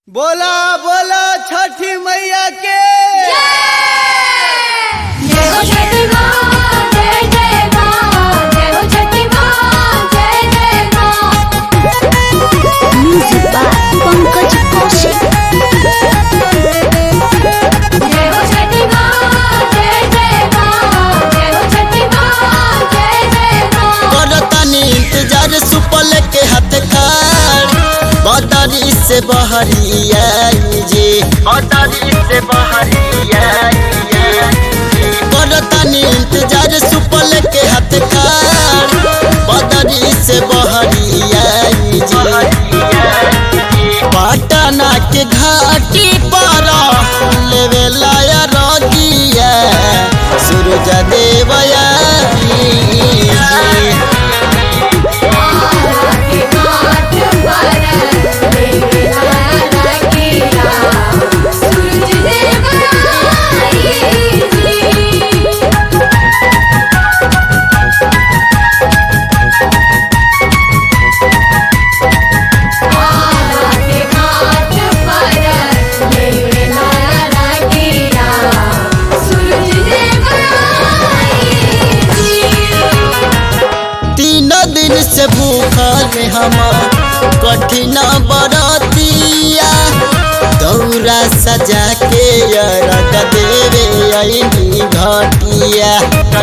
बोला बोला छठी मैया के जय हो छठी माँ जय जय माँ जय हो छठी माँ जय जय माँ Music by Pankaj Kaushik. जय हो छठी माँ जय जय माँ जय हो छठी माँ जय जय माँ करतानी इंतजार सुपल के हाथ कार बदरी से बहरिया जी बदरी से बहरिया करतानी इंतजार सुपल के हाथ कार बदरी से बहरिया जी पटना के घाटी पर लेवे लाया रगिया सूरज देवया जी के घाट पर देवी नारा किया सूरज देव आई जी के घाट पर देवी नारा किया सूरज देव आई जी तीन दिन से भूखल हम कठिन बरतिया दौरा सजा के अरग देवे अइनी घटिया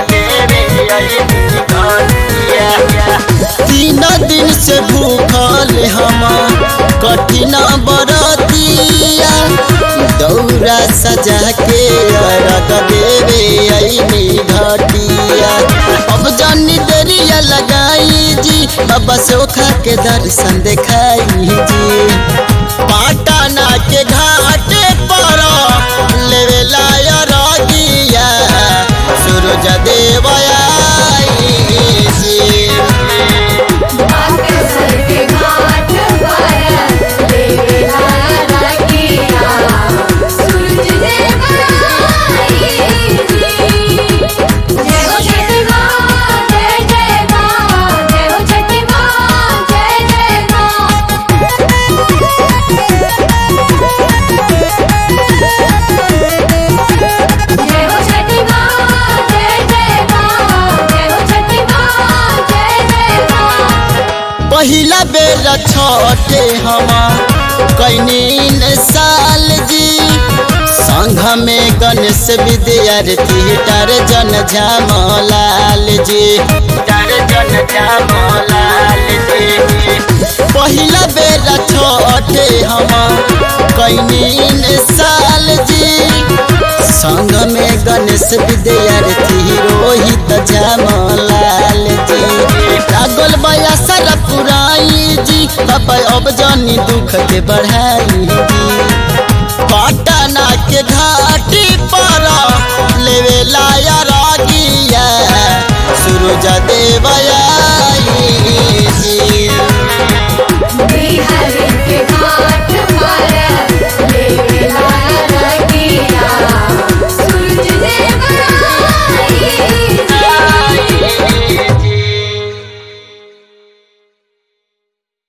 तीन दिन से भूखल हम कठिन बरतिया दौरा सजा के अरग देवे अइनी घटिया अब जानी देरिया लगाई जी बाबा सोखा के दर्शन देखाई जी पाटना के घाट पर लेवे लाया रगिया सूरज देवया जी बागेश्वर के घाट पर देवी नारा किया सूरज देव आई जी जय हो छठी माँ जय जय माँ जय हो छठी माँ जय जय माँ जय हो छठी माँ जय जय माँ जय हो छठी माँ जय जय माँ पहिला बेर छोटे हम कैनीन साल जी संघ में गणेश विद्यार्थी टारजन झामलाल जी टारजन झामलाल जी पहिला बेर छोटे हम कैनीन साल जी संग में गणेश विद्यार्थी रोहित झामलाल जी लागल बया सारा पुराई जी बाबा अब जानी दुख के बढ़ाई जी पटना के घाट